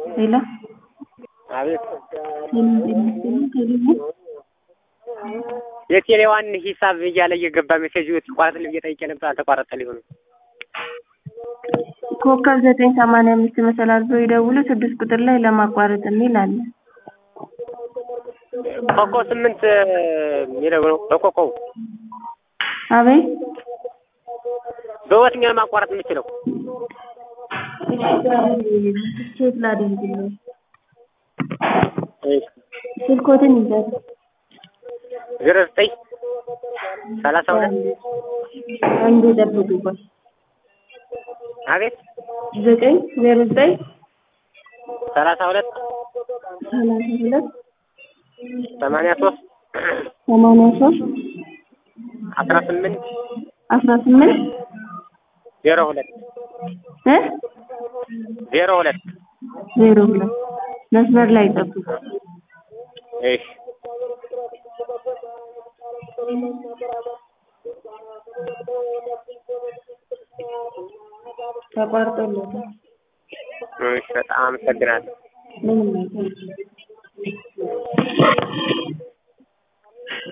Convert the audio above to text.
ሄሎ አቤት ቴሌቪዥን የቴሌዋን ሂሳብ እያለ እየገባ ሜሴጅ ይቋረጥልኝ ብዬ ጠይቄ ነበር። አልተቋረጠ ሊሆን ኮከብ ዘጠኝ ሰማንያ አምስት መሰላል ብሎ ይደውሉ ስድስት ቁጥር ላይ ለማቋረጥ የሚል አለ። ኮከብ ስምንት የሚለው ነው። በኮከቡ አቤት በየትኛው ነው ማቋረጥ የምችለው? ቼክ ላድርግልኝ። እሺ ስልኮትን ይዘት ዜሮ ዘጠኝ ሰላሳ ሁለት አንድ ጠብቁ ቆይ አቤት ዘጠኝ ዜሮ ዘጠኝ ሰላሳ ሁለት ሰላሳ ሁለት ሰማንያ ሶስት ሰማንያ ሶስት አስራ ስምንት አስራ ስምንት ዜሮ ሁለት እ ዜሮ ሁለት ዜሮ ሁለት መስመር ላይ ጠብቁ። እሺ ተቋርጦለታል። እሺ በጣም አመሰግናለሁ። ምንም አይደለም።